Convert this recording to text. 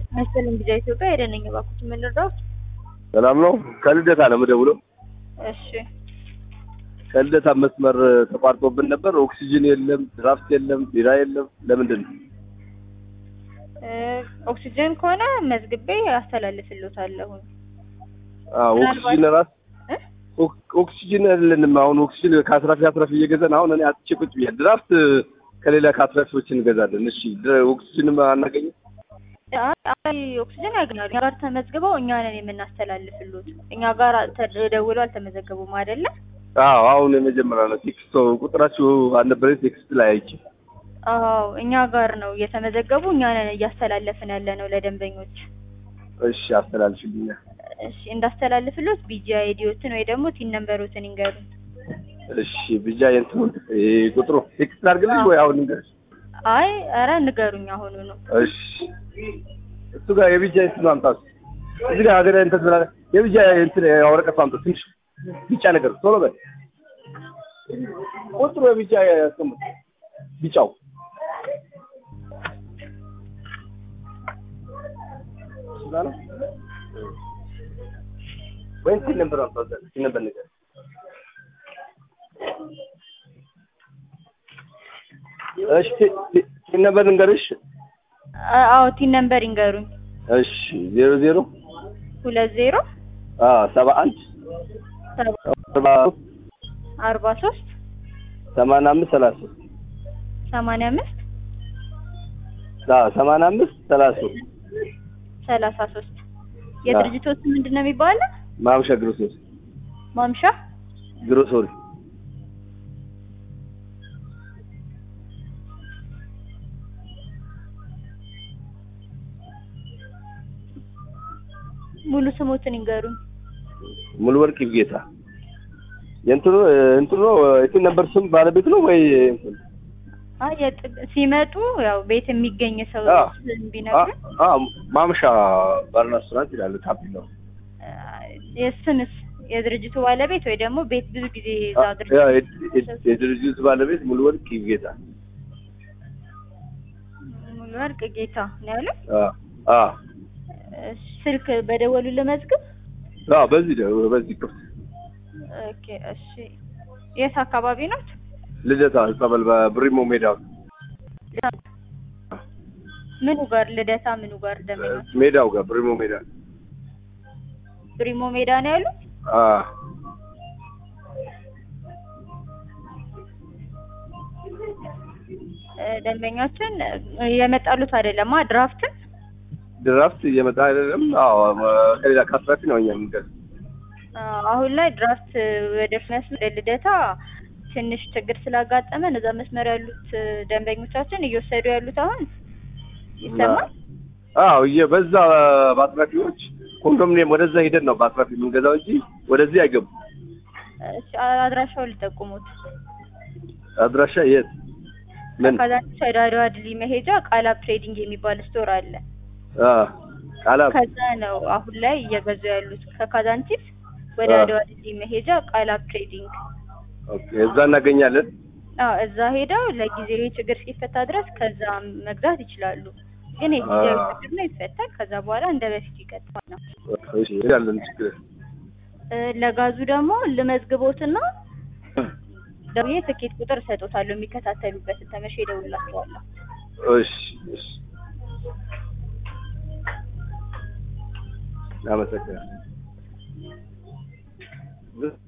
መሰለኝ ጊዜ ኢትዮጵያ ሄደነኝ እባክዎት የምንረዳው ሰላም ነው። ከልደታ ነው የምደውለው። እሺ ከልደታ መስመር ተቋርጦብን ነበር። ኦክሲጅን የለም፣ ድራፍት የለም፣ ቢራ የለም። ለምንድን ነው? እ ኦክሲጅን ከሆነ መዝግቤ አስተላልፍልዎታለሁ። አዎ ምናልባት- ኦክሲጅን ራስ እ ኦክ- ኦክሲጅን የለንም። አሁን ኦክሲጅን ከአስራፊ አስራፊ እየገዛን አሁን እኔ አጥቼ ቁጭ ብያለሁ። ድራፍት ከሌላ ከአስራፊዎች እንገዛለን። እሺ ድ- ኦክሲጅንም አናገኝም። አይ ኦክሲጅን ያገኛሉ። እኛ ጋር ተመዝግበው እኛ ነን የምናስተላልፍልዎት። እኛ ጋር ተደውለው አልተመዘገቡም አይደለ? አዎ አሁን የመጀመሪያ ነው። ቴክስት ቁጥራችሁ አልነበረ ቴክስት ላይ አይቼ አዎ እኛ ጋር ነው እየተመዘገቡ እኛ ነን እያስተላለፍን ያለ ነው ለደንበኞች። እሺ አስተላልፍልኛል። እሺ እንዳስተላልፍልዎት ቢጂ አይዲዎትን ወይ ደግሞ ቲን ነምበሮትን ይንገሩን። እሺ ብቻ የእንትኑን ይሄ ቁጥሩ ቴክስት አድርግልኝ ወይ አሁን ንገርሽ? አይ ኧረ ንገሩኝ አሁኑ ነው። እሺ እሱ ጋር የብቻ እንትን አምጣት። እዚህ ጋር ሀገር እንትን ብላ የብቻ እንትን ወረቀት አምጣት። ትንሽ ቢጫ ነገር ቶሎ በል። ቁጥሩ የብቻ ያስቀምጥ። ቢጫው እሱ ጋር ነው ወይ እንትን ነበር አምጣት። እንትን ነበር ነገር እሺ እንትን ነበር እንገርሽ አ- አዎ ቲን ነምበር ይንገሩኝ። እሺ ዜሮ ዜሮ ሁለት ዜሮ አ ሰባ አንድ ሰባ አርባ አርባ ሶስት ሰማንያ አምስት ሰላሳ ሶስት ሰማንያ አምስት አ ሰማንያ አምስት ሰላሳ ሶስት ሰላሳ ሶስት የድርጅቶች ምንድን ነው የሚባለው? ማምሻ ግሮሶሪ ማምሻ ግሮሶሪ ሙሉ ስሞትን ይንገሩኝ። ሙሉ ወርቅ ይጌታ የእንትኑ እንትኑ የትን ነበር ስም ባለቤት ነው ወይ እንትን? አይ የጥ- ሲመጡ ያው ቤት የሚገኝ ሰው አ ስም አ ቢነግሩን አ ማምሻ ባርና ሬስቶራንት ይላል ታፔላው። አ፣ የስምስ የድርጅቱ ባለቤት ወይ ደግሞ ቤት ብዙ ጊዜ እዛ አ- ያ ድርጅት የድ- የድ- የድርጅቱ ባለቤት ሙሉ ወርቅ ይጌታ ሙሉ ወርቅ ጌታ ነው ያለው። አ አ እሺ፣ ስልክ በደወሉ ለመዝግብ። አ በዚህ ደ- በዚህ ክፍት ኦኬ እሺ። የት አካባቢ ናት? ልደታ ጸበል በብሪሞ ሜዳ ምኑ ጋር ልደታ? ምኑ ጋር ደመኞች? ሜዳው ጋር ብሪሞ ሜዳ ብሪሞ ሜዳ ነው ያሉት። አ እ፣ ደንበኛችን እ፣ የመጣሉት አይደለማ ድራፍትን ድራፍት እየመጣ አይደለም። አዎ ከሌላ ከአስራፊ ነው እኛ የምንገዛው። አ፣ አሁን ላይ ድራፍት ወደ መስመር ወደ ልደታ ትንሽ ችግር ስላጋጠመን እዛ መስመር ያሉት እ፣ ደንበኞቻችን እየወሰዱ ያሉት አሁን ይሰማል። አዎ በዛ በአስራፊዎች ኮንዶሚኒየም ወደዛ ሂደን ነው በአስራፊ የምንገዛው እንጂ ወደዚህ አይገቡም። እሺ፣ አድራሻውን ልጠቁሙት። አድራሻ የት ምን? ከዛች ወደ አድዋ ድልድይ መሄጃ ቃላብ ትሬዲንግ የሚባል ስቶር አለ። አ ቃላብ ከዛ ነው አሁን ላይ እየገዙ ያሉት ከካዛንቺስ ወደ አ። አድዋ ድልድይ መሄጃ ቃላብ ትሬዲንግ። ኦኬ፣ እዛ እናገኛለን። አዎ እዛ ሄደው ለጊዜያዊ ችግር እስኪፈታ ድረስ ከዛ መግዛት ይችላሉ። ግን የጊዜያዊ አ። ችግር ነው ይፈታል። ከዛ በኋላ እንደ በፊት ይቀጥላል ነው። እሺ ያለን ችግር እ፣ ለጋዙ ደግሞ ልመዝግቦትና ደውዬ ትኬት ቁጥር እሰጦታለሁ የሚከታተሉበትን ተመሽ እደውልላቸዋለሁ። እሺ እሺ አመሰግናለሁ።